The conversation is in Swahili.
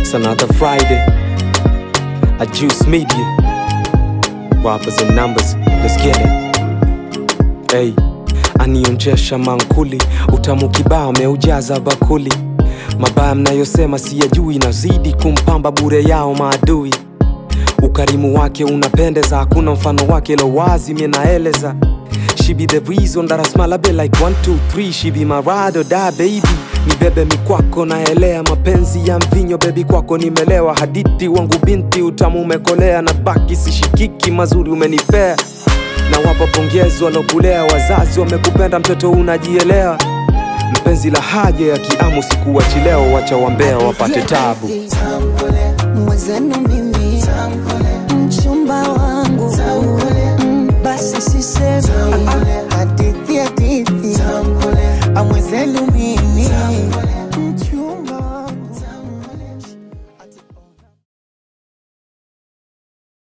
It's another Friday. I juice media. Rappers and numbers. Let's get it. Hey, anionjesha mankuli, utamu kibao ameujaza bakuli. Mabaya mnayosema siyajui, nazidi kumpamba bure yao maadui. Ukarimu wake unapendeza, hakuna mfano wake, lo wazi mie naeleza. She be the reason that I smile a bit like one, two, three. She be my ride or die baby. Nibebe mikwako naelea, mapenzi ya mvinyo bebi, kwako nimelewa. Hadithi wangu binti, utamu umekolea, na baki sishikiki, mazuri umenipea. Na wapa pongezi walokulea, wazazi wamekupenda, mtoto unajielewa. Mpenzi la haja ya kiamu, sikuwachi leo, wacha wambea wapate tabu. mwezenu mimi mchumba wangu Mm, basi sisemi